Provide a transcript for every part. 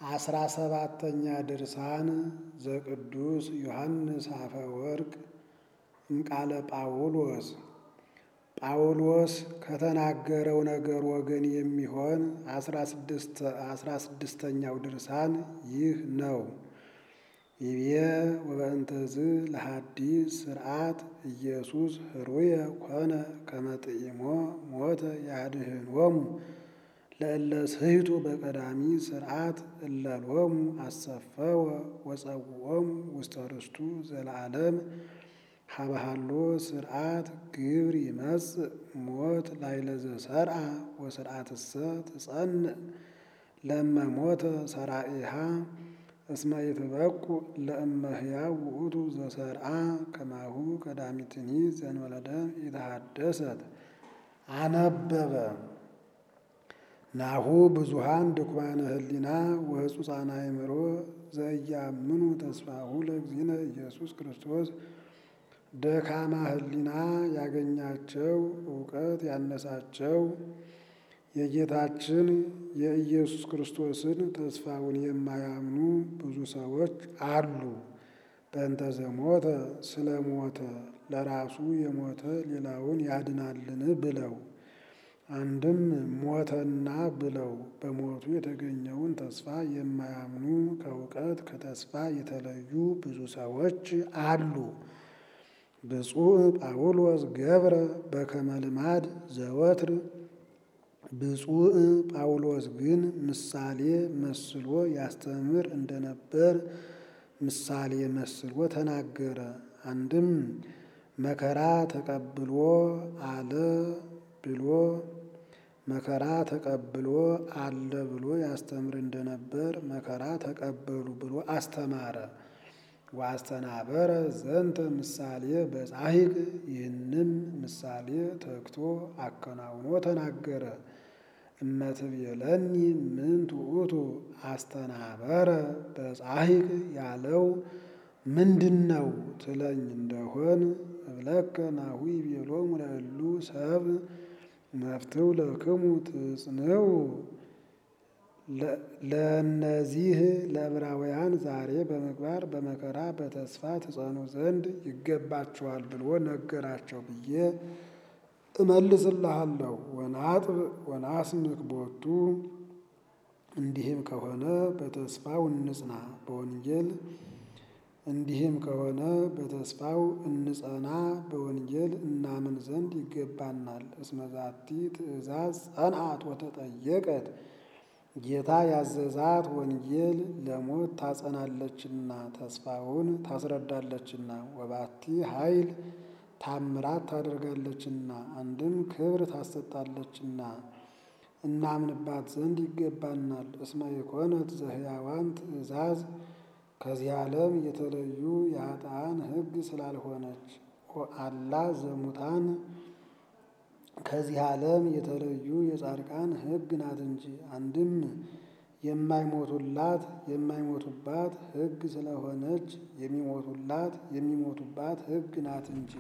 አስራ ሰባተኛ ድርሳን ዘቅዱስ ዮሐንስ አፈወርቅ እምቃለ ጳውሎስ ጳውሎስ ከተናገረው ነገር ወገን የሚሆን አስራ ስድስተኛው ድርሳን ይህ ነው። ይቤ ወበእንተዝ ለሐዲስ ስርዓት ኢየሱስ ህሩየ ኮነ ከመጥኢሞ ሞተ ያድህኖሙ ለእለ ስሕቱ በቀዳሚ ስርዓት እለሎሙ አሰፈወ ወጸውዖሙ ውስተ ርስቱ ዘለዓለም ሀበሃሎ ስርዓት ግብር ይመጽእ ሞት ላዕለ ዘሰርዓ ወስርዓትሰ ትጸንዕ ለእመ ሞተ ሰራኢሃ እስመ ይትበቁ ለእመ ሕያው ውእቱ ዘሰርዓ ከማሁ ቀዳሚትኒ ዘእንበለ ደም ኢተሐደሰት አነበበ ናሁ ብዙሃን ድኩማነ ህሊና ወህጹጻነ አእምሮ ዘኢያምኑ ተስፋሁ ለእግዚእነ ኢየሱስ ክርስቶስ ደካማ ህሊና ያገኛቸው እውቀት ያነሳቸው የጌታችን የኢየሱስ ክርስቶስን ተስፋውን የማያምኑ ብዙ ሰዎች አሉ። በእንተ ዘሞተ ስለ ሞተ ለራሱ የሞተ ሌላውን ያድናልን ብለው አንድም ሞተና ብለው በሞቱ የተገኘውን ተስፋ የማያምኑ ከእውቀት ከተስፋ የተለዩ ብዙ ሰዎች አሉ። ብፁዕ ጳውሎስ ገብረ በከመ ልማድ ዘወትር ብፁዕ ጳውሎስ ግን ምሳሌ መስሎ ያስተምር እንደነበር ምሳሌ መስሎ ተናገረ። አንድም መከራ ተቀብሎ አለ ብሎ መከራ ተቀብሎ አለ ብሎ ያስተምር እንደነበር መከራ ተቀበሉ ብሎ አስተማረ። ዋስተናበረ ዘንተ ምሳሌ በጻሂቅ ይህንም ምሳሌ ተግቶ አከናውኖ ተናገረ። እመትቤለኒ ምንቱ ውእቱ አስተናበረ በጻሂቅ ያለው ምንድን ነው ትለኝ እንደሆን እብለከ ናሁ ይቤሎሙ ለእሉ ሰብ መፍትው ለክሙ ትጽንዑ ለእነዚህ ለዕብራውያን ዛሬ በምግባር በመከራ በተስፋ ትጸኑ ዘንድ ይገባቸዋል ብሎ ነገራቸው ብዬ እመልስልሃለሁ። ወናጥብ ወናስምክ ቦቱ እንዲህም ከሆነ በተስፋው እንጽና በወንጌል እንዲህም ከሆነ በተስፋው እንጸና በወንጌል እናምን ዘንድ ይገባናል። እስመ ዛቲ ትእዛዝ ጸንዓት ወተጠየቀት ጌታ ያዘዛት ወንጌል ለሞት ታጸናለችና ተስፋውን ታስረዳለችና ወባቲ ኃይል ታምራት ታደርጋለችና አንድም ክብር ታሰጣለችና እናምንባት ዘንድ ይገባናል። እስመ የኮነት ዘሕያዋን ትእዛዝ ከዚህ ዓለም የተለዩ የኃጥአን ሕግ ስላልሆነች አላ ዘሙታን ከዚህ ዓለም የተለዩ የጻድቃን ሕግ ናት እንጂ አንድም የማይሞቱላት የማይሞቱባት ሕግ ስለሆነች የሚሞቱላት የሚሞቱባት ሕግ ናት እንጂ።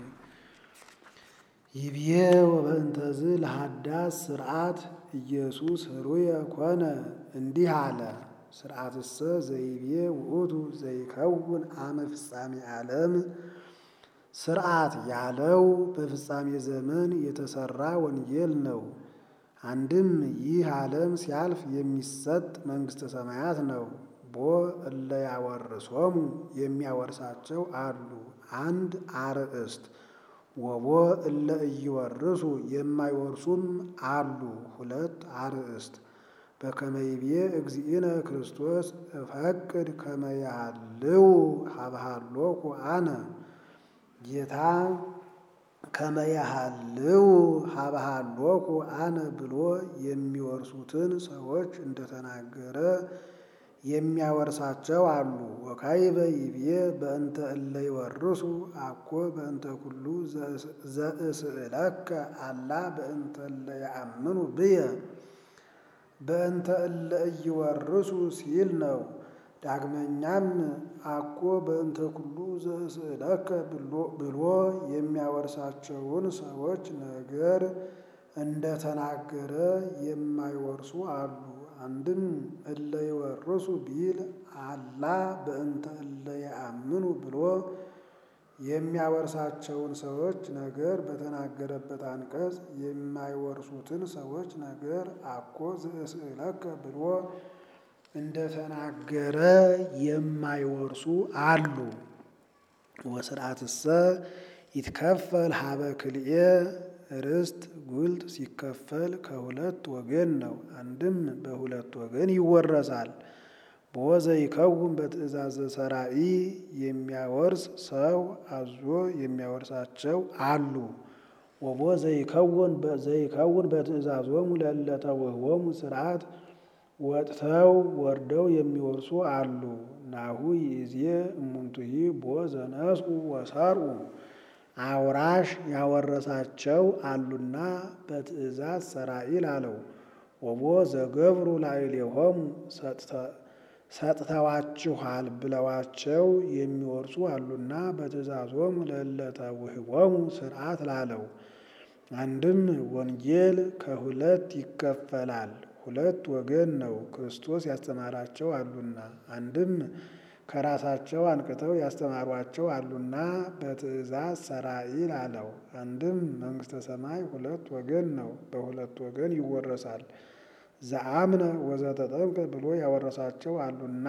ይብዬ ወበእንተዝ ለሃዳስ ስርዓት ኢየሱስ ህሩየ ኮነ እንዲህ አለ። ስርዓትሰ ዘይቤ ውእቱ ዘይከውን አመ ፍጻሜ ዓለም ስርዓት ያለው በፍጻሜ ዘመን የተሰራ ወንጌል ነው። አንድም ይህ ዓለም ሲያልፍ የሚሰጥ መንግሥተ ሰማያት ነው። ቦ እለ ያወርሶሙ የሚያወርሳቸው አሉ አንድ አርእስት ወቦ እለ እይወርሱ የማይወርሱም አሉ ሁለት አርእስት። በከመ ይቤ እግዚእነ ክርስቶስ እፈቅድ ከመ ያህልው ሀብሃሎኩ አነ ጌታ ከመ ያህልው ሀብሃሎኩ አነ ብሎ የሚወርሱትን ሰዎች እንደተናገረ የሚያወርሳቸው አሉ። ወካይበ ይቤ በእንተ እለ ይወርሱ አኮ በእንተ ኩሉ ዘእስእለከ አላ በእንተ እለ ያአምኑ ብየ በእንተ እለ እይወርሱ ሲል ነው። ዳግመኛም አኮ በእንተ ኩሉ ዘእስእለከ ብሎ የሚያወርሳቸውን ሰዎች ነገር እንደተናገረ የማይወርሱ አሉ። አንድም እለ ይወርሱ ቢል አላ በእንተ እለ ያአምኑ ብሎ የሚያወርሳቸውን ሰዎች ነገር በተናገረበት አንቀጽ የማይወርሱትን ሰዎች ነገር አኮ ዘእስእለከ ብሎ እንደተናገረ የማይወርሱ አሉ። ወስርዓትሰ ይትከፈል ሀበ ክልኤ ርስት ጉልት ሲከፈል ከሁለት ወገን ነው። አንድም በሁለት ወገን ይወረሳል። በወዘ ይከውን በትእዛዘ ሰራኢ የሚያወርስ ሰው አዞ የሚያወርሳቸው አሉ። ወቦ ዘይከውን ዘይከውን በትእዛዞሙ ለእለ ተውህቦሙ ስርዓት ወጥተው ወርደው የሚወርሱ አሉ። ናሁ ይእዜ እሙንቱሂ ቦ ዘነስኡ ወሰርኡ አውራሽ ያወረሳቸው አሉና በትእዛዝ ሰራኢል አለው። ወቦ ዘገብሩ ላዕሌሆሙ ሰጥተዋችኋል ብለዋቸው የሚወርሱ አሉና በትእዛዞሙ ለእለ ተውህቦሙ ስርዓት ላለው። አንድም ወንጌል ከሁለት ይከፈላል። ሁለት ወገን ነው። ክርስቶስ ያስተማራቸው አሉና አንድም ከራሳቸው አንቅተው ያስተማሯቸው አሉና በትእዛዝ ሰራኢል አለው። አንድም መንግሥተ ሰማይ ሁለት ወገን ነው። በሁለት ወገን ይወረሳል። ዘአምነ ወዘተጠምቀ ብሎ ያወረሳቸው አሉና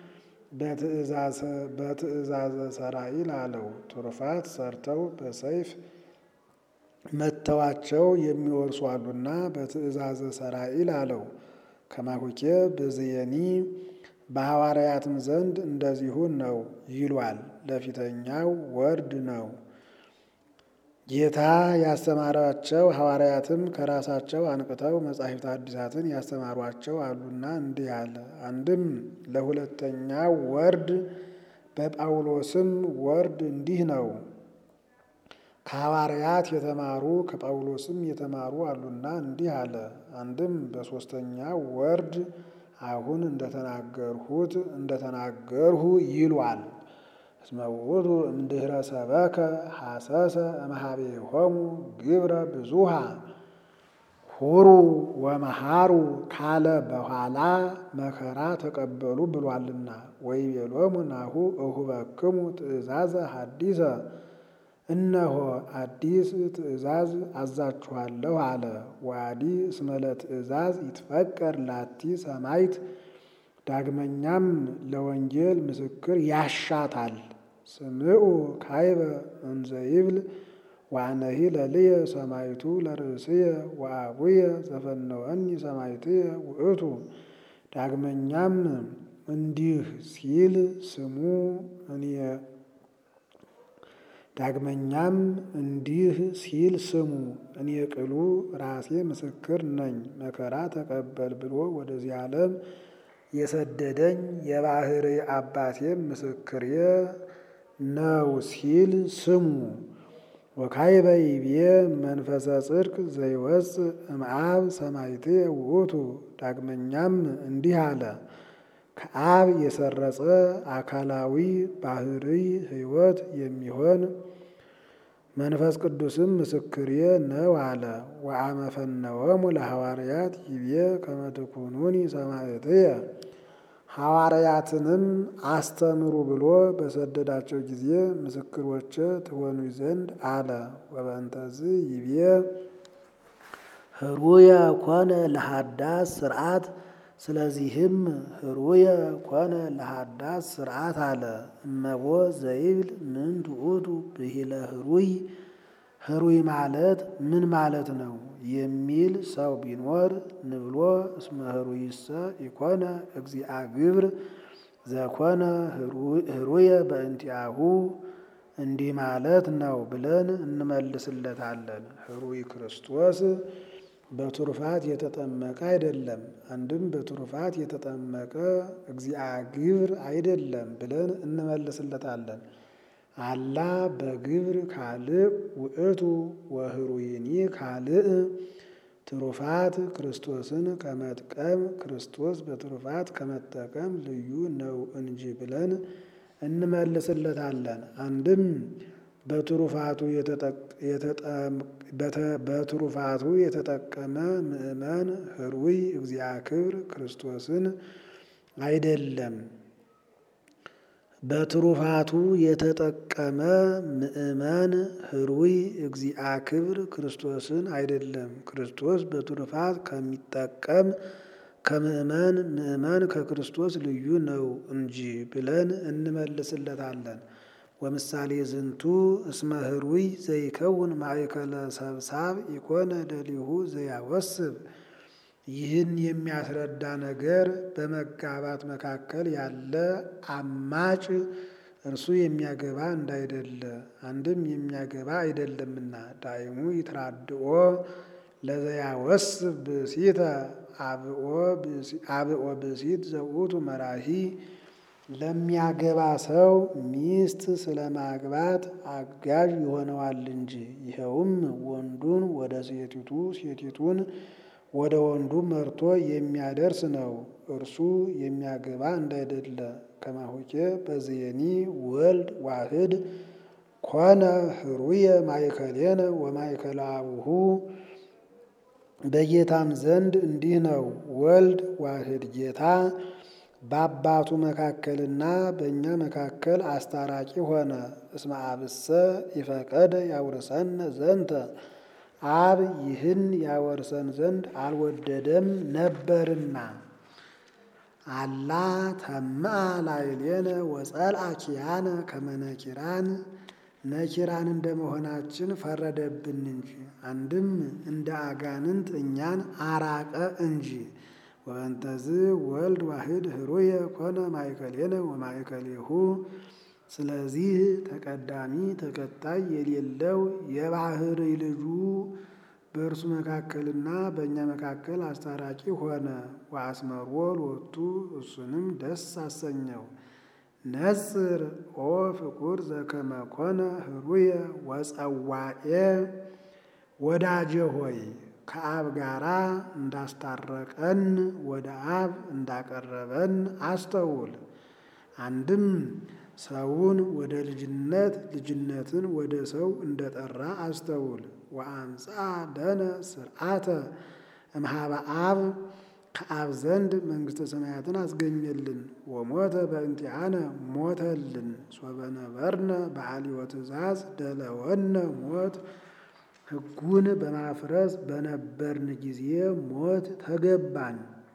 በትእዛዘ ሰራኢል አለው። ትሩፋት ሰርተው በሰይፍ መተዋቸው የሚወርሱ አሉና በትእዛዘ ሰራኢል አለው። ከማሁኬ ብዝየኒ በሐዋርያትም ዘንድ እንደዚሁ ነው ይሏል። ለፊተኛው ወርድ ነው። ጌታ ያስተማራቸው ሐዋርያትም ከራሳቸው አንቅተው መጻሕፍተ ሐዲሳትን ያስተማሯቸው አሉና እንዲህ አለ። አንድም ለሁለተኛው ወርድ በጳውሎስም ወርድ እንዲህ ነው። ከሐዋርያት የተማሩ ከጳውሎስም የተማሩ አሉና እንዲህ አለ። አንድም በሦስተኛው ወርድ አሁን እንደተናገርሁት እንደተናገርሁ ይሏል። እስመ ውእቱ እምድኅረ ሰበከ ሐሰሰ እምኀቤሆሙ ግብረ ብዙኃ ሁሩ ወመሃሩ ካለ በኋላ መከራ ተቀበሉ ብሏልና። ወይቤሎሙ ናሁ እሁበክሙ ትእዛዘ ሐዲሰ እነሆ አዲስ ትእዛዝ አዛችኋለሁ አለ። ወአዲ እስመ ለትእዛዝ ይትፈቀር ላቲ ሰማይት ዳግመኛም ለወንጌል ምስክር ያሻታል። ስምዑ ካይበ እንዘ ይብል ወአነሂ ለልየ ሰማይቱ ለርእስየ ወአቡየ ዘፈነወኒ ሰማይትየ ውእቱ። ዳግመኛም እንዲህ ሲል ስሙ እኔ ዳግመኛም እንዲህ ሲል ስሙ እኔ ቅሉ ራሴ ምስክር ነኝ፣ መከራ ተቀበል ብሎ ወደዚህ ዓለም የሰደደኝ የባሕርይ አባቴም ምስክሬ ነው ሲል ስሙ። ወካዕበ ይቤ መንፈሰ ጽድቅ ዘይወፅእ እምአብ ሰማይትየ ውእቱ። ዳግመኛም እንዲህ አለ ከአብ የሰረጸ አካላዊ ባሕርይ ሕይወት የሚሆን መንፈስ ቅዱስም ምስክሬ ነው አለ። ወአመ ፈነወሙ ለሐዋርያት ይቤ ከመ ትኩኑኒ ሰማዕትየ ሐዋርያትንም አስተምሩ ብሎ በሰደዳቸው ጊዜ ምስክሮቼ ትሆኑ ዘንድ አለ። ወበእንተዝ ይቤ ህሩየ ኮነ ለሃዳስ ስርዓት ስለዚህም ህሩየ ኮነ ለሃዳስ ስርዓት አለ። እመቦ ዘይብል ምንት ውእቱ ብሂለ ህሩይ ህሩይ ማለት ምን ማለት ነው የሚል ሰው ቢኖር ንብሎ እስመ ህሩይሰ ኢኮነ እግዚአ ግብር ዘኮነ ህሩየ በእንቲአሁ እንዲህ ማለት ነው ብለን እንመልስለታለን። ህሩይ ክርስቶስ በትሩፋት የተጠመቀ አይደለም። አንድም በትሩፋት የተጠመቀ እግዚአ ግብር አይደለም ብለን እንመልስለታለን። አላ በግብር ካልእ ውእቱ ወህሩይኒ ካልእ ትሩፋት ክርስቶስን ከመጥቀም ክርስቶስ በትሩፋት ከመጠቀም ልዩ ነው እንጂ ብለን እንመልስለታለን። አንድም በትሩፋቱ የተጠቀመ ምእመን ህሩይ እግዚአ ክብር ክርስቶስን አይደለም። በትሩፋቱ የተጠቀመ ምእመን ህሩይ እግዚአ ክብር ክርስቶስን አይደለም። ክርስቶስ በትሩፋት ከሚጠቀም ከምእመን ምእመን ከክርስቶስ ልዩ ነው እንጂ ብለን እንመልስለታለን። ወምሳሌ ዝንቱ እስመ ህሩይ ዘይከውን ማእከለ ሰብሳብ ኢኮነ ደሊሁ ዘያወስብ። ይህን የሚያስረዳ ነገር በመጋባት መካከል ያለ አማጭ እርሱ የሚያገባ እንዳይደለ አንድም የሚያገባ አይደለምና ዳይሙ ይትራድኦ ለዘያወስብ ብእሲተ አብኦ ብእሲት ዘውቱ መራሂ ለሚያገባ ሰው ሚስት ስለማግባት አጋዥ ይሆነዋል እንጂ ይኸውም ወንዱን ወደ ሴቲቱ ሴቲቱን ወደ ወንዱ መርቶ የሚያደርስ ነው። እርሱ የሚያገባ እንዳይደለ ከማሁኬ በዝየኒ ወልድ ዋህድ ኮነ ህሩየ ማእከሌነ ወማእከለ አቡሁ በጌታም ዘንድ እንዲህ ነው። ወልድ ዋህድ ጌታ በአባቱ መካከልና በእኛ መካከል አስታራቂ ሆነ። እስመ አብሰ ይፈቀደ ያውርሰን ዘንተ አብ ይህን ያወርሰን ዘንድ አልወደደም ነበርና። አላ ተምአ ላዕሌነ ወጸልአ ኪያነ ከመ ነኪራን ነኪራን እንደመሆናችን ፈረደብን እንጂ አንድም እንደ አጋንንት እኛን አራቀ እንጂ። ወእንተዝ ወልድ ዋህድ ህሩየ ኮነ ማእከሌነ ወማእከሌሁ። ስለዚህ ተቀዳሚ ተከታይ የሌለው የባህርይ ልጁ በእርሱ መካከልና በእኛ መካከል አስታራቂ ሆነ። ወአስመሮ ሎቱ እሱንም ደስ አሰኘው። ነጽር ኦ ፍቁር ዘከመ ኮነ ህሩየ ወጸዋኤ ወዳጄ ሆይ ከአብ ጋራ እንዳስታረቀን ወደ አብ እንዳቀረበን አስተውል። አንድም ሰውን ወደ ልጅነት ልጅነትን ወደ ሰው እንደጠራ አስተውል። ወአምፃ ለነ ስርዓተ እምሃበ አብ ከአብ ዘንድ መንግሥተ ሰማያትን አስገኘልን። ወሞተ በእንቲአነ ሞተልን። ሶበነበርነ በአልዮ ትእዛዝ ደለወነ ሞት ሕጉን በማፍረስ በነበርን ጊዜ ሞት ተገባን።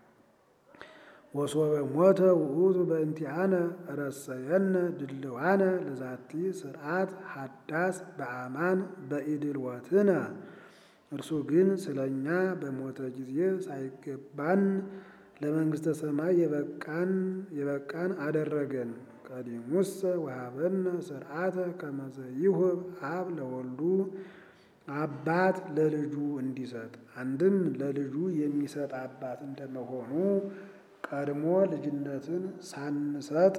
ወሶበ ሞተ ውእቱ በእንቲአነ ረሰየነ ድልዋነ ለዛቲ ስርዓት ሀዳስ በአማን በኢድልወትነ። እርሱ ግን ስለ እኛ በሞተ ጊዜ ሳይገባን ለመንግሥተ ሰማይ የበቃን የበቃን አደረገን። ቀዲሙሰ ወሀበነ ስርዓተ ከመዘ ይሁብ አብ ለወልዱ አባት ለልጁ እንዲሰጥ አንድም ለልጁ የሚሰጥ አባት እንደመሆኑ ቀድሞ ልጅነትን ሳንሰጥ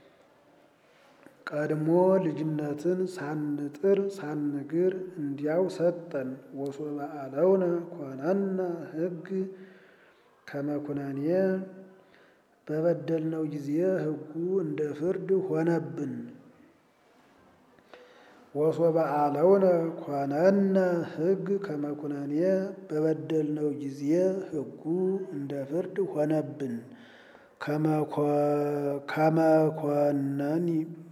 ቀድሞ ልጅነትን ሳንጥር ሳንግር እንዲያው ሰጠን። ወሶበ አለውነ ኮነነ ሕግ ከመኩነኔ በበደልነው ጊዜ ሕጉ እንደ ፍርድ ሆነብን። ወሶበ አለውነ ኮነነ ሕግ ከመኩነኔ በበደልነው ጊዜ ሕጉ እንደ ፍርድ ሆነብን። ከመኮነኒ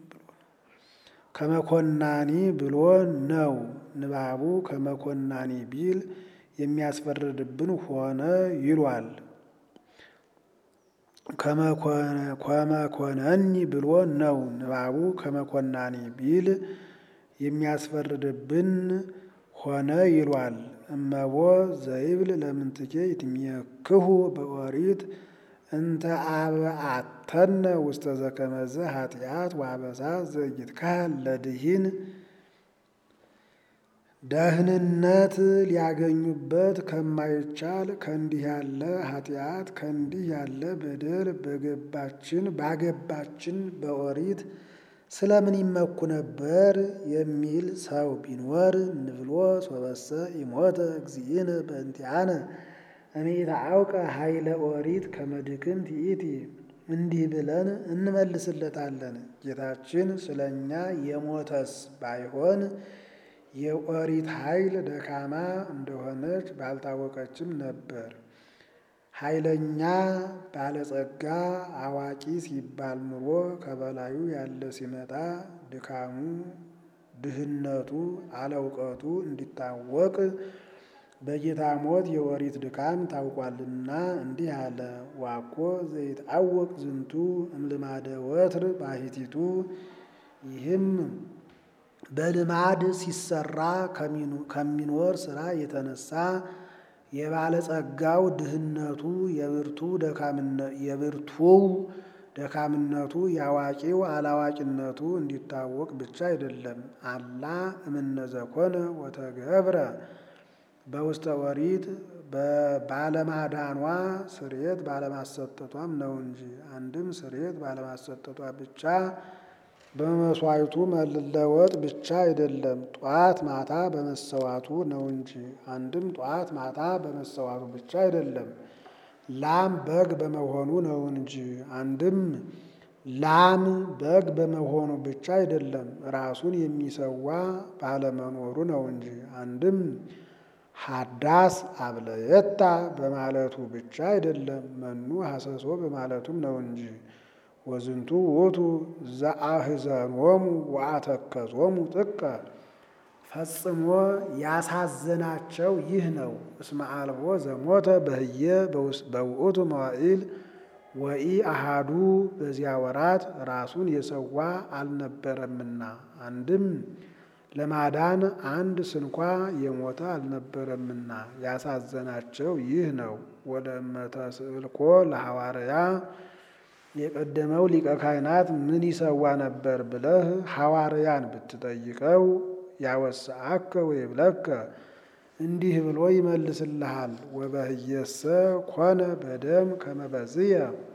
ከመኮናኒ ብሎ ነው ንባቡ። ከመኮናኒ ቢል የሚያስፈርድብን ሆነ ይሏል። ከመኮነኒ ብሎ ነው ንባቡ። ከመኮናኒ ቢል የሚያስፈርድብን ሆነ ይሏል። እመቦ ዘይብል ለምንትኬ ይትሜክሁ በኦሪት እንተ አብአተነ ውስተ ዘከመዘ ኃጢአት ወአበሳ ዘኢይትካህል ለድኂን ደህንነት ሊያገኙበት ከማይቻል ከእንዲህ ያለ ኃጢአት ከእንዲህ ያለ በደል በገባችን ባገባችን በኦሪት ስለምን ይመኩ ነበር የሚል ሰው ቢኖር ንብሎ ሶበሰ ኢሞተ እግዚእነ በእንቲአነ እኔ ታአውቀ ኃይለ ኦሪት ከመድክም ትኢቲ እንዲህ ብለን እንመልስለታለን። ጌታችን ስለ እኛ የሞተስ ባይሆን የኦሪት ኃይል ደካማ እንደሆነች ባልታወቀችም ነበር። ኃይለኛ ባለጸጋ አዋቂ ሲባል ኑሮ ከበላዩ ያለ ሲመጣ ድካሙ፣ ድህነቱ፣ አለውቀቱ እንዲታወቅ በጌታ ሞት የኦሪት ድካም ታውቋልና እንዲህ አለ። ዋኮ ዘይትአወቅ ዝንቱ እምልማደ ወትር ባሕቲቱ ይህም በልማድ ሲሰራ ከሚኖር ስራ የተነሳ የባለጸጋው ድህነቱ የብርቱው ደካምነቱ የአዋቂው አላዋቂነቱ እንዲታወቅ ብቻ አይደለም። አላ እምነዘኮነ ወተገብረ በውስተ ኦሪት ባለማዳኗ ስርየት ባለማሰጠቷም ነው እንጂ አንድም ስርየት ባለማሰጠቷ ብቻ በመስዋዕቱ መለወጥ ብቻ አይደለም። ጧት ማታ በመሰዋቱ ነው እንጂ አንድም ጧት ማታ በመሰዋቱ ብቻ አይደለም። ላም በግ በመሆኑ ነው እንጂ አንድም ላም በግ በመሆኑ ብቻ አይደለም። ራሱን የሚሰዋ ባለመኖሩ ነው እንጂ አንድም ሀዳስ አብለየታ በማለቱ ብቻ አይደለም። መኑ ሐሰሶ በማለቱም ነው እንጂ ወዝንቱ ውእቱ ዘአሕዘኖሙ ወአተከዞሙ ጥቀ ፈጽሞ ያሳዘናቸው ይህ ነው። እስመ አልቦ ዘሞተ በህየ በውእቱ መዋዕል ወኢ አሃዱ በዚያ ወራት ራሱን የሰዋ አልነበረምና አንድም ለማዳን አንድ ስንኳ የሞተ አልነበረምና ያሳዘናቸው ይህ ነው። ወደ እመተስእልኮ ለሐዋርያ የቀደመው ሊቀ ካህናት ምን ይሰዋ ነበር ብለህ ሐዋርያን ብትጠይቀው ያወስአከ ወይብለከ እንዲህ ብሎ ይመልስልሃል። ወበህየሰ ኮነ በደም ከመበዝየ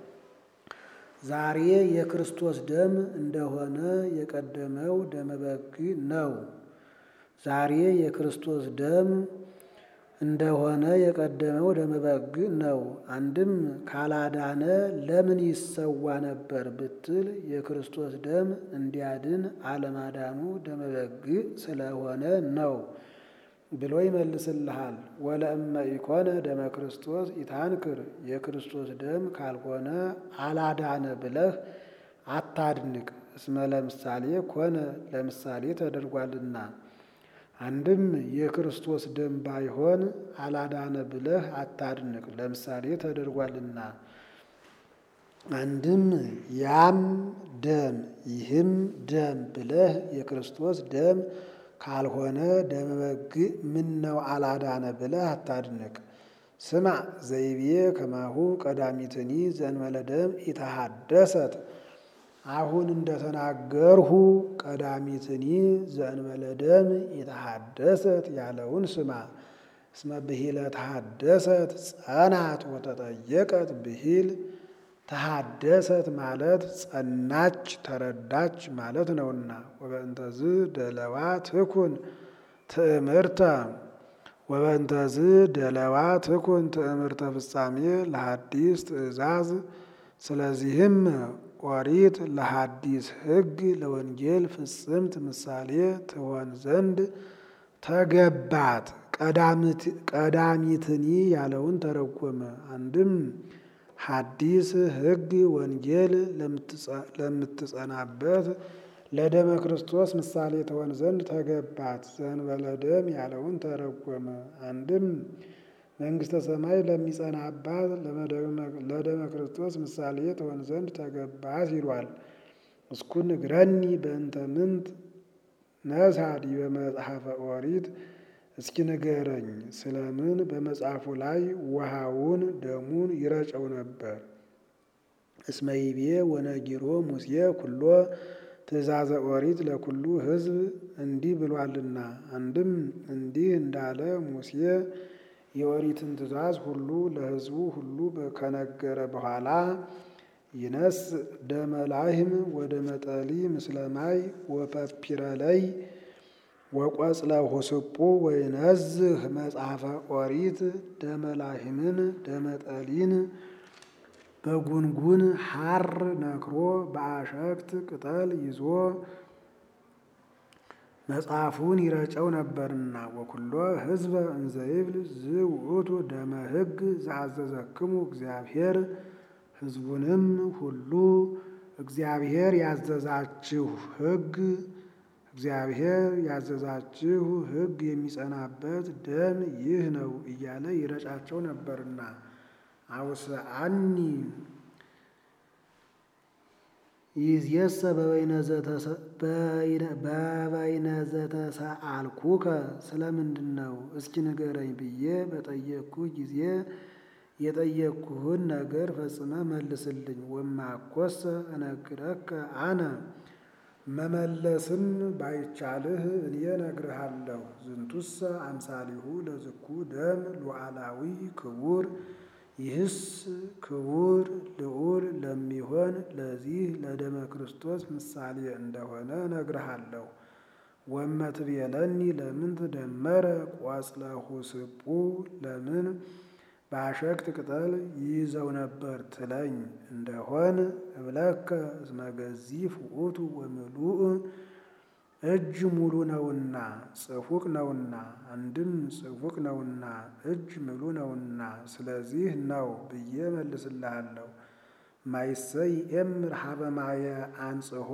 ዛሬ የክርስቶስ ደም እንደሆነ የቀደመው ደመ በግ ነው። ዛሬ የክርስቶስ ደም እንደሆነ የቀደመው ደመ በግ ነው። አንድም ካላዳነ ለምን ይሰዋ ነበር ብትል የክርስቶስ ደም እንዲያድን አለማዳኑ ደመ በግ ስለሆነ ነው ብሎ ይመልስልሃል። ወለእመ ኢኮነ ደመ ክርስቶስ ኢታንክር የክርስቶስ ደም ካልሆነ አላዳነ ብለህ አታድንቅ። እስመ ለምሳሌ ኮነ ለምሳሌ ተደርጓልና። አንድም የክርስቶስ ደም ባይሆን አላዳነ ብለህ አታድንቅ፣ ለምሳሌ ተደርጓልና። አንድም ያም ደም ይህም ደም ብለህ የክርስቶስ ደም ካልሆነ ደመ በግ ምን ነው አላዳነ ብለህ አታድንቅ። ስማ ዘይቤ ከማሁ ቀዳሚትኒ ዘእንበለ ደም ኢተሃደሰት አሁን እንደተናገርሁ ቀዳሚትኒ ዘእንበለ ደም ኢተሃደሰት ያለውን ስማ። እስመ ብሂለ ተሃደሰት ጸናት ወተጠየቀት ብሂል ተሃደሰት ማለት ጸናች ተረዳች ማለት ነውና። ወበእንተዝ ደለዋ ትኩን ትእምርተ ወበእንተዝ ደለዋ ትኩን ትእምርተ ፍጻሜ ለሐዲስ ትእዛዝ። ስለዚህም ኦሪት ለሐዲስ ሕግ ለወንጌል ፍጽምት ምሳሌ ትሆን ዘንድ ተገባት። ቀዳሚትኒ ያለውን ተረጎመ። አንድም ሐዲስ ሕግ ወንጌል ለምትጸናበት ለደመ ክርስቶስ ምሳሌ ትሆን ዘንድ ተገባት። ዘእንበለ ደም ያለውን ተረጎመ። አንድም መንግሥተ ሰማይ ለሚጸናባት ለደመ ክርስቶስ ምሳሌ ትሆን ዘንድ ተገባት ይሏል። እስኩ ንግረኒ በእንተ ምንት ነሳ ዲበ መጽሐፈ ኦሪት እስኪ ንገረኝ ስለምን በመጽሐፉ ላይ ውሃውን ደሙን ይረጨው ነበር? እስመ ይቤ ወነጊሮ ሙሴ ኩሎ ትእዛዘ ኦሪት ለኩሉ ሕዝብ እንዲህ ብሏልና። አንድም እንዲህ እንዳለ ሙሴ የኦሪትን ትእዛዝ ሁሉ ለሕዝቡ ሁሉ ከነገረ በኋላ ይነስ ደመ ላህም ወደ መጠሊ ምስለ ማይ ወፐፒረለይ ወቆጽለ ሁስጡ ወይነዝህ መጽሐፈ ኦሪት ደመ ላህምን ደመጠሊን በጉንጉን ሐር ነክሮ በአሸክት ቅጠል ይዞ መጽሐፉን ይረጨው ነበርና ወኩሎ ሕዝበ እንዘይብል ዝውእቱ ደመ ሕግ ዘአዘዘክሙ እግዚአብሔር ሕዝቡንም ሁሉ እግዚአብሔር ያዘዛችሁ ሕግ እግዚአብሔር ያዘዛችሁ ሕግ የሚጸናበት ደም ይህ ነው እያለ ይረጫቸው ነበርና አውስአኒ ይዝየሰ በበይነ ዘተሰአልኩከ ስለምንድን ነው እስኪ ንገረኝ ብዬ በጠየቅኩ ጊዜ የጠየቅኩህን ነገር ፈጽመ መልስልኝ። ወማኮሰ እነግረከ አነ መመለስም ባይቻልህ እኔ እነግርሃለሁ። ዝንቱሰ አምሳሊሁ ለዝኩ ደም ሉዓላዊ ክቡር ይህስ ክቡር ልዑል ለሚሆን ለዚህ ለደመ ክርስቶስ ምሳሌ እንደሆነ እነግርሃለሁ። ወመትቤለኒ ለምን ትደመረ ቆጽለሁ ስቡ ለምን በአሸክት ቅጠል ይይዘው ነበር ትለኝ እንደሆን እብለከ እስመ ገዚፍ ውእቱ ወምሉእ እጅ ሙሉ ነውና ጽፉቅ ነውና፣ አንድም ጽፉቅ ነውና እጅ ምሉ ነውና ስለዚህ ነው ብዬ መልስልሃለሁ። ማይሰይ ኤምር ሀበ ማየ አንጽሖ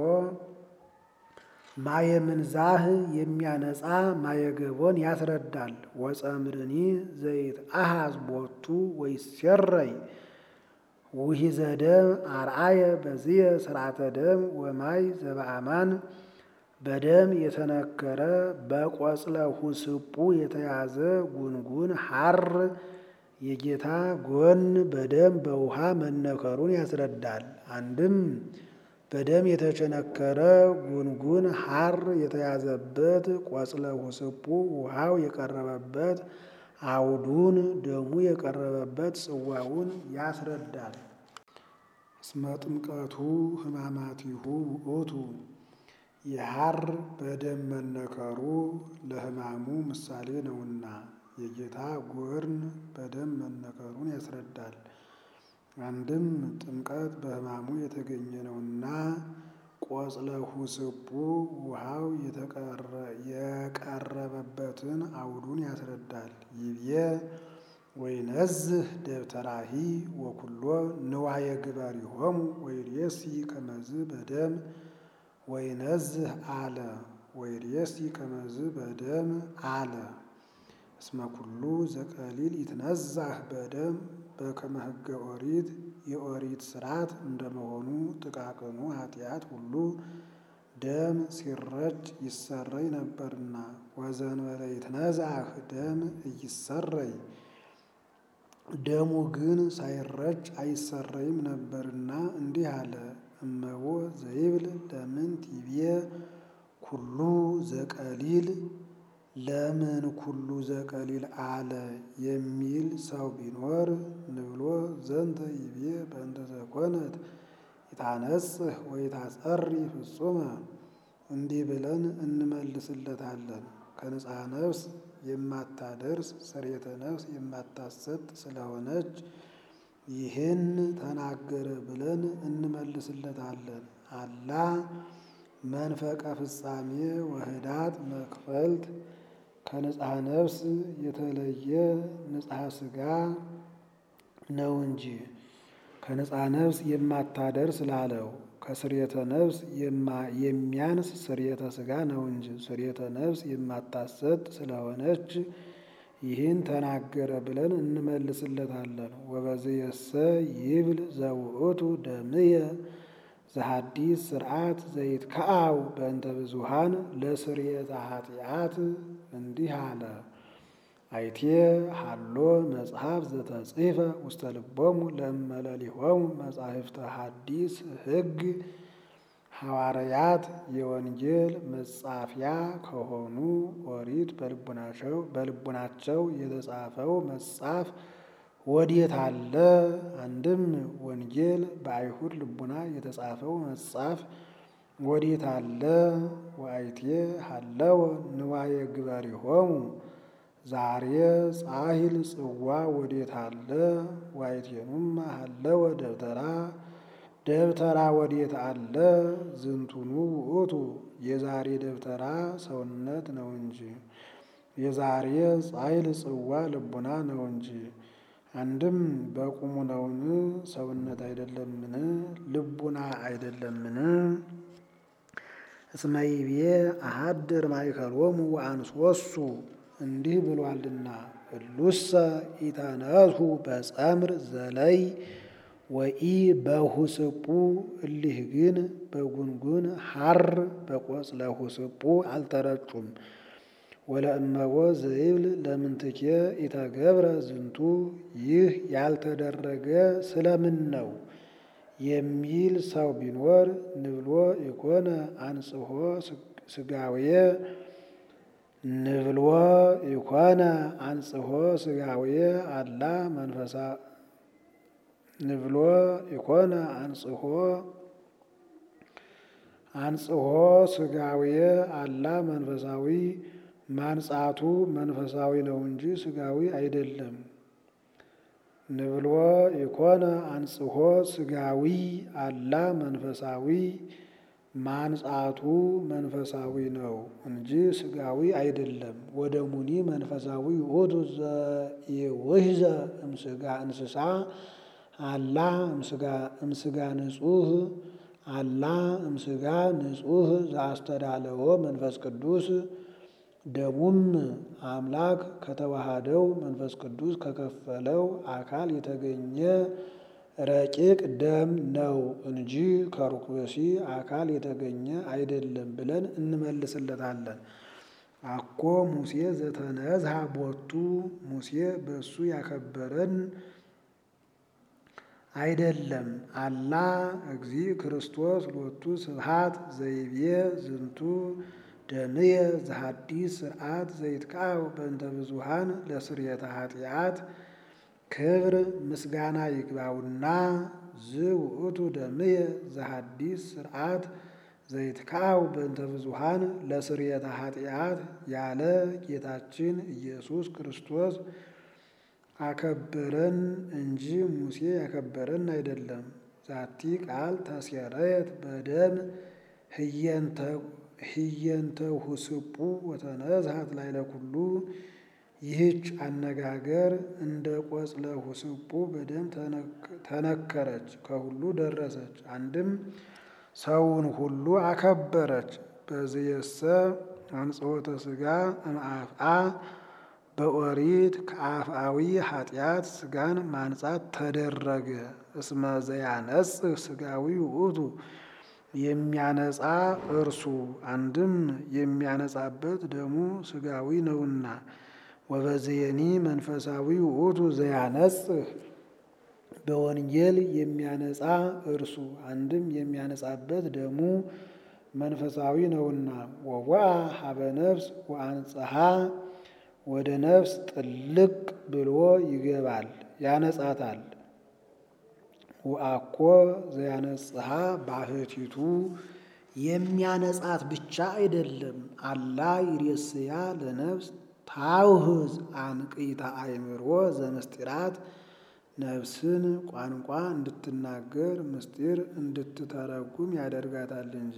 ማየ ምንዛህ የሚያነጻ ማየገቦን ያስረዳል። ወጸምርኒ ዘይት አሃዝ ቦቱ ወይሴረይ ውሂዘ ደም አርአየ በዝየ ስርዓተ ደም ወማይ ዘበአማን በደም የተነከረ በቆጽለ ሁስጡ የተያዘ ጉንጉን ሐር የጌታ ጎን በደም በውሃ መነከሩን ያስረዳል። አንድም በደም የተቸነከረ ጉንጉን ሐር የተያዘበት ቆጽለ ሁስጡ ውሃው የቀረበበት አውዱን ደሙ የቀረበበት ጽዋውን ያስረዳል። እስመ ጥምቀቱ ሕማማቲሁ ውእቱ የሐር በደም መነከሩ ለሕማሙ ምሳሌ ነውና የጌታ ጎርን በደም መነከሩን ያስረዳል። አንድም ጥምቀት በሕማሙ የተገኘ ነውና ቆጽለ ሁስጡ ውሃው የቀረበበትን አውዱን ያስረዳል። ይብዬ ወይነዝህ ደብተራሂ ወኩሎ ንዋየ ግበሪሆሙ ወይሬሲ ከመዝ በደም ወይነዝህ አለ ወይሬሲ ከመዝ በደም አለ እስመ ኩሉ ዘቀሊል ይትነዛህ በደም በከመ ሕገ ኦሪት የኦሪት ስርዓት እንደመሆኑ ጥቃቅኑ ኃጢአት ሁሉ ደም ሲረጭ ይሰረይ ነበርና ወዘንበለ ይትነዛህ ደም እይሰረይ ደሙ ግን ሳይረጭ አይሰረይም ነበርና እንዲህ አለ። እመቦ ዘይብል ለምን ቲቤ ኩሉ ዘቀሊል ለምን ኩሉ ዘቀሊል አለ የሚል ሰው ቢኖር ንብሎ ዘንተ ይቤ በእንተ ዘኮነት ይታነጽህ ወይታጸሪ ፍጹመ እንዲህ ብለን እንመልስለታለን። ከንጽሐ ነፍስ የማታደርስ ስርየተ ነፍስ የማታሰጥ ስለሆነች ይህን ተናገረ ብለን እንመልስለታለን። አላ መንፈቀ ፍጻሜ ወህዳት መክፈልት ከንጽሐ ነፍስ የተለየ ንጽሐ ሥጋ ነው እንጂ ከንጽሐ ነፍስ የማታደርስ ላለው ከስርየተ ነፍስ የሚያንስ ስርየተ ሥጋ ነው እንጂ ስርየተ ነፍስ የማታሰጥ ስለሆነች ይህን ተናገረ ብለን እንመልስለታለን። ወበዝየሰ ይብል ዘውእቱ ደምየ ዘሐዲስ ስርዓት ዘይት ከአው በእንተ ብዙሃን ለስርየተ ኃጢአት እንዲህ አለ። አይቴ ሃሎ መጽሐፍ ዘተጽሕፈ ውስተ ልቦሙ ለእመለሊሆሙ መጻሕፍተ ሐዲስ ሕግ ሐዋርያት የወንጌል መጻፊያ ከሆኑ ኦሪት በልቡናቸው በልቡናቸው የተጻፈው መጽሐፍ ወዴት አለ? አንድም ወንጌል በአይሁድ ልቡና የተጻፈው መጽሐፍ ወዴት አለ? ወአይቴ ሀለወ ንዋየ ግበሪሆሙ ዛሬ ጻሂል ጽዋ ወዴት አለ ዋይቴኑም አለወ ደብተራ ደብተራ ወዴት አለ ዝንቱኑ ውእቱ የዛሬ ደብተራ ሰውነት ነው እንጂ የዛሬ ጻይል ጽዋ ልቡና ነው እንጂ። አንድም በቁሙ ነውን ሰውነት አይደለምን ልቡና አይደለምን? እስመ ይቤ አሐድር ማእከሎሙ ወአንሶሱ እንዲህ ብሏልና እሉሰ ኢተነሱ በጸምር ዘለይ ወኢ በሁስጡ እሊህ ግን በጉንጉን ሐር በቆጽለ ሁስጡ አልተረጩም። ወለእመቦ ዘይብል ለምንትኬ ኢተገብረ ዝንቱ ይህ ያልተደረገ ስለምን ነው የሚል ሰው ቢኖር ንብሎ ኢኮነ አንጽሖ ስጋዌ ንብሎ ኢኮነ አንጽሖ ስጋዌ አላ መንፈሳ ንብሎ ኢኮነ አንጽሖ አንጽሖ ስጋዌ አላ መንፈሳዊ ማንጻቱ መንፈሳዊ ነው እንጂ ስጋዊ አይደለም። ንብሎ ኢኮነ አንጽሖ ስጋዊ አላ መንፈሳዊ ማንጻቱ መንፈሳዊ ነው እንጂ ስጋዊ አይደለም። ወደ ሙኒ መንፈሳዊ ውእቱ ዘኢውሕዘ እምስጋ እንስሳ አላ እምስጋ ንጹሕ አላ እምስጋ ንጹሕ ዘአስተዳለወ መንፈስ ቅዱስ ደሙም አምላክ ከተዋሃደው መንፈስ ቅዱስ ከከፈለው አካል የተገኘ ረቂቅ ደም ነው እንጂ ከርኩሲ አካል የተገኘ አይደለም ብለን እንመልስለታለን። አኮ ሙሴ ዘተነዝሃ ቦቱ ሙሴ በእሱ ያከበረን አይደለም። አላ እግዚ ክርስቶስ ሎቱ ስብሃት ዘይቤ ዝንቱ ደምየ ዘሐዲስ ስርዓት ዘይትቃው በእንተ ብዙሃን ለስርየተ ኃጢአት ክብር ምስጋና ይግባውና ዝውእቱ ደምየ ዘሐዲስ ስርዓት ዘይትቃው በእንተ ብዙሃን ለስርየተ ኃጢአት ያለ ጌታችን ኢየሱስ ክርስቶስ አከበረን እንጂ ሙሴ ያከበረን አይደለም። ዛቲ ቃል ተሴረየት በደም ህየንተ ሁስጡ ወተነዝሃት ላይለ ኩሉ ይህች አነጋገር እንደ ቆጽለ ሁስጡ በደም ተነከረች፣ ከሁሉ ደረሰች። አንድም ሰውን ሁሉ አከበረች። በዝየሰ አንጽሖተ ሥጋ እምአፍአ በኦሪት ከአፍአዊ ኃጢአት ሥጋን ማንጻት ተደረገ። እስመ ዘያነጽህ ሥጋዊ ውእቱ የሚያነጻ እርሱ አንድም የሚያነጻበት ደሙ ሥጋዊ ነውና። ወበዝየኒ መንፈሳዊ ውእቱ ዘያነጽህ በወንጌል የሚያነጻ እርሱ አንድም የሚያነጻበት ደሙ መንፈሳዊ ነውና። ወዋ ሀበ ነፍስ ወአንጽሐ ወደ ነፍስ ጥልቅ ብሎ ይገባል ያነጻታል። ወአኮ ዘያነጽሐ ባሕቲቱ የሚያነጻት ብቻ አይደለም። አላ ይሬስያ ለነፍስ ታውህዝ አንቅይታ አእምሮ ዘምስጢራት ነፍስን ቋንቋ እንድትናገር ምስጢር እንድትተረጉም ያደርጋታል እንጂ።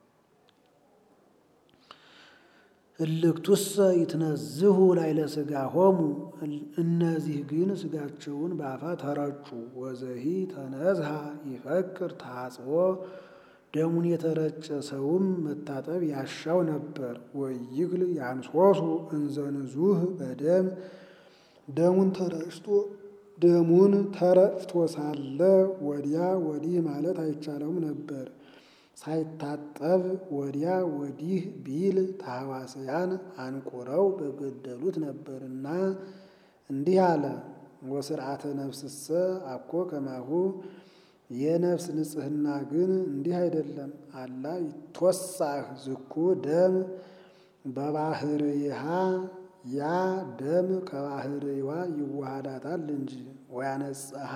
እልክቱሰ ይትነዝሁ ላይለ ሥጋሆሙ እነዚህ ግን ሥጋቸውን በአፋ ተረጩ። ወዘሂ ተነዝሃ ይፈክር ታጽቦ ደሙን የተረጨ ሰውም መታጠብ ያሻው ነበር። ወይግል ያንሶሱ እንዘንዙህ በደም ደሙን ተረጭቶ ደሙን ተረጭቶ ሳለ ወዲያ ወዲህ ማለት አይቻለውም ነበር። ሳይታጠብ ወዲያ ወዲህ ቢል ታሕዋስያን አንቁረው በገደሉት ነበርና እንዲህ አለ። ወስርዓተ ነፍስሰ አኮ ከማሁ የነፍስ ንጽሕና ግን እንዲህ አይደለም። አላ ይትወሳህ ዝኩ ደም በባህርይሃ ያ ደም ከባህርይዋ ይዋሃዳታል እንጂ ወያነጽሐ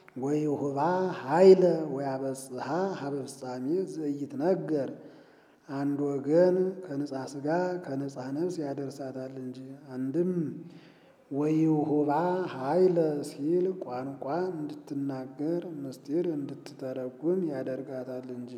ወይሁባ ኃይለ ወያበጽሐ ሀበ ፍጻሜ ዘይትነገር አንድ ወገን ከንጻ ሥጋ ከንጻ ነፍስ ያደርሳታል እንጂ። አንድም ወይሁባ ኃይለ ሲል ቋንቋ እንድትናገር ምስጢር እንድትተረጉም ያደርጋታል እንጂ።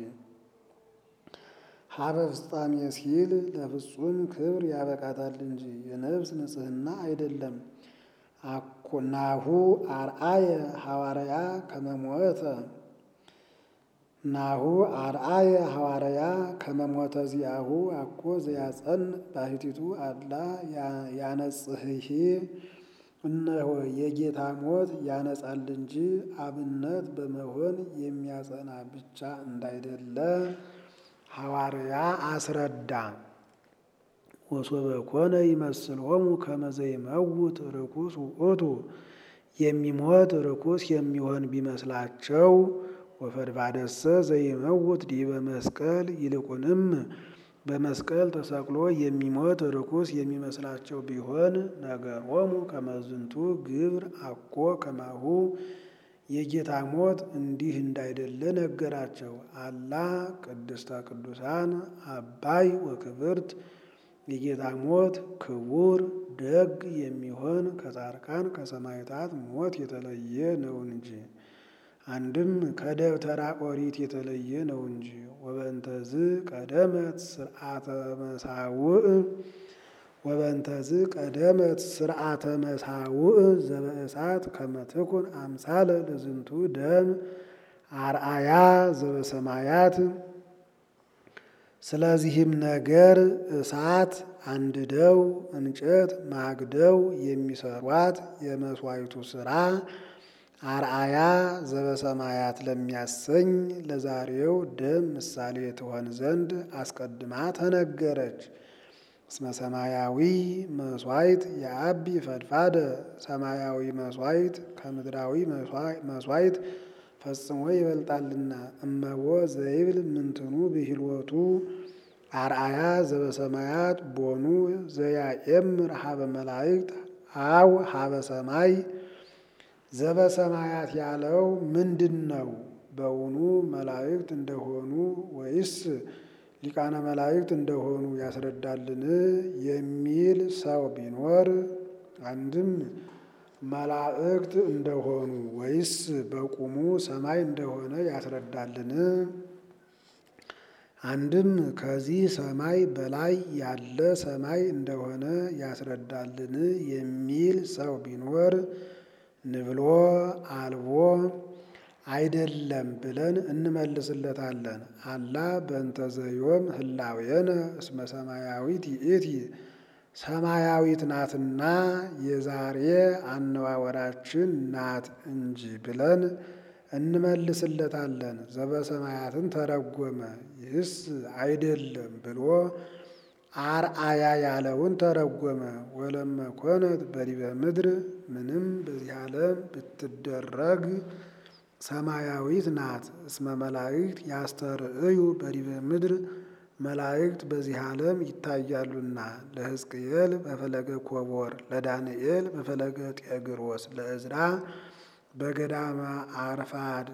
ሀበ ፍጻሜ ሲል ለፍጹም ክብር ያበቃታል እንጂ የነፍስ ንጽሕና አይደለም። ናሁ አርአየ ሐዋርያ ከመሞተ ናሁ አርአየ ሐዋርያ ከመሞተ ዚአሁ አኮ ዘያጸን ባሕቲቱ አላ ያነጽህሂ እነሆ የጌታ ሞት ያነጻል እንጂ አብነት በመሆን የሚያጸና ብቻ እንዳይደለ ሐዋርያ አስረዳ። ወሶበ ኮነ ይመስሎሙ ከመ ዘይመውት ርኩስ ውእቱ የሚሞት ርኩስ የሚሆን ቢመስላቸው ወፈድባደሰ ዘይመውት ዲበ መስቀል ይልቁንም በመስቀል ተሰቅሎ የሚሞት ርኩስ የሚመስላቸው ቢሆን ነገሮሙ ከመዝንቱ ግብር አኮ ከማሁ የጌታ ሞት እንዲህ እንዳይደለ ነገራቸው። አላ ቅድስተ ቅዱሳን አባይ ወክብርት የጌታ ሞት ክቡር ደግ የሚሆን ከጻድቃን ከሰማዕታት ሞት የተለየ ነው እንጂ አንድም ከደብተራ ኦሪት የተለየ ነው እንጂ። ወበንተዝ ቀደመት ስርዓተ መሳውዕ ወበንተዝ ቀደመት ስርዓተ መሳውዕ ዘበእሳት ከመትኩን አምሳለ ለዝንቱ ደም አርአያ ዘበሰማያት። ስለዚህም ነገር እሳት አንድደው እንጨት ማግደው የሚሰሯት የመስዋዕቱ ስራ አርአያ ዘበሰማያት ለሚያሰኝ ለዛሬው ደም ምሳሌ ትሆን ዘንድ አስቀድማ ተነገረች። እስመ ሰማያዊ መስዋዕት የአቢ ፈድፋደ ሰማያዊ መስዋዕት ከምድራዊ መስዋዕት ፈጽሞ ይበልጣልና። እመቦ ዘይብል ምንትኑ ብሂልወቱ አርአያ ዘበሰማያት ቦኑ ዘያኤምር ሀበ መላእክት አው ሀበ ሰማይ ዘበሰማያት ያለው ምንድን ነው? በውኑ መላእክት እንደሆኑ ወይስ ሊቃነ መላእክት እንደሆኑ ያስረዳልን የሚል ሰው ቢኖር አንድም መላእክት እንደሆኑ ወይስ በቁሙ ሰማይ እንደሆነ ያስረዳልን? አንድም ከዚህ ሰማይ በላይ ያለ ሰማይ እንደሆነ ያስረዳልን የሚል ሰው ቢኖር ንብሎ አልቦ አይደለም ብለን እንመልስለታለን። አላ በእንተ ዘዮም ህላዌነ እስመ ሰማያዊት ይእቲ ሰማያዊት ናትና የዛሬ አነዋወራችን ናት እንጂ ብለን እንመልስለታለን። ዘበሰማያትን ተረጎመ ይህስ አይደለም ብሎ አርአያ ያለውን ተረጎመ። ወለመ ኮነት በዲበ ምድር ምንም በዚህ ዓለም ብትደረግ ሰማያዊት ናት። እስመ መላእክት ያስተርእዩ በዲበ ምድር መላእክት በዚህ ዓለም ይታያሉና። ለሕዝቅኤል በፈለገ ኮቦር፣ ለዳንኤል በፈለገ ጤግሮስ፣ ለእዝራ በገዳመ አርፋድ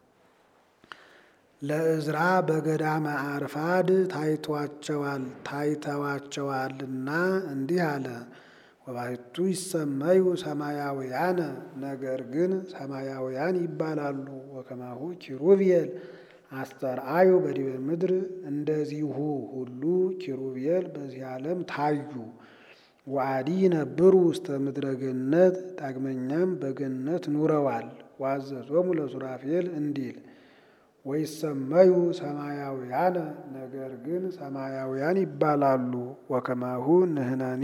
ለእዝራ በገዳመ አርፋድ ታይቷቸዋል ታይተዋቸዋልና እንዲህ አለ። ወባሕቱ ይሰመዩ ሰማያውያነ ነገር ግን ሰማያውያን ይባላሉ። ወከማሁ ኪሩቤል አስተርአዩ በዲበ ምድር እንደዚሁ ሁሉ ኪሩቤል በዚህ ዓለም ታዩ። ወአዲ ነብሩ ውስተ ምድረ ገነት ዳግመኛም በገነት ኑረዋል። ዋዘዞሙ ለሱራፌል እንዲል ወይሰመዩ ሰማያውያነ ነገር ግን ሰማያውያን ይባላሉ። ወከማሁ ንሕነኒ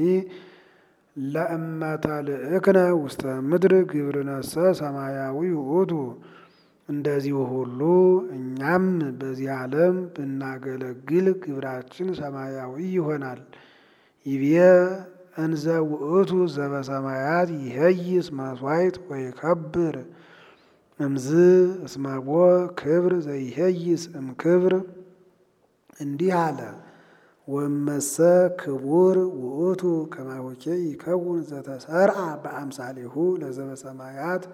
ለእመተ ልእክነ ውስተ ምድር ግብርነሰ ሰማያዊ ውእቱ እንደዚሁ ሁሉ እኛም በዚህ ዓለም ብናገለግል ግብራችን ሰማያዊ ይሆናል። ይቤ እንዘ ውእቱ ዘበሰማያት ይሄይስ መስዋዕት ወይከብር እምዝ እስመቦ ክብር ዘይሄይስ እምክብር እንዲህ አለ። ወመሰ ክቡር ውእቱ ከማሆኬ ይከውን ዘተሰርአ በአምሳሌሁ ለዘበሰማያት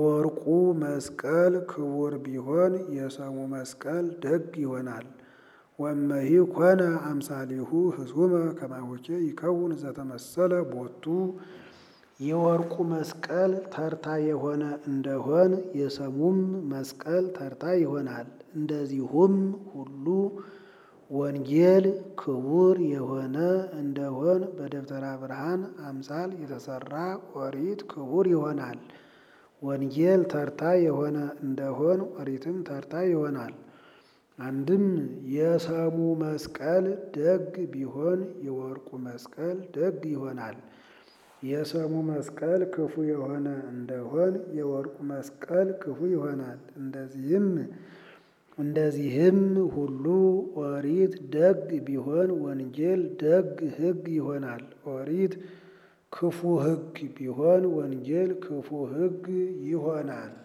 የወርቁ መስቀል ክቡር ቢሆን የሰሙ መስቀል ደግ ይሆናል። ወመሂ ኮነ አምሳሊሁ ህሱመ ከማሆቼ ይከውን ዘተመሰለ ቦቱ የወርቁ መስቀል ተርታ የሆነ እንደሆን የሰሙም መስቀል ተርታ ይሆናል። እንደዚሁም ሁሉ ወንጌል ክቡር የሆነ እንደሆን በደብተራ ብርሃን አምሳል የተሰራ ኦሪት ክቡር ይሆናል። ወንጌል ተርታ የሆነ እንደሆን ኦሪትም ተርታ ይሆናል። አንድም የሰሙ መስቀል ደግ ቢሆን የወርቁ መስቀል ደግ ይሆናል። የሰሙ መስቀል ክፉ የሆነ እንደሆን የወርቁ መስቀል ክፉ ይሆናል። እንደዚህም እንደዚህም ሁሉ ኦሪት ደግ ቢሆን ወንጌል ደግ ሕግ ይሆናል። ኦሪት ክፉ ሕግ ቢሆን ወንጌል ክፉ ሕግ ይሆናል።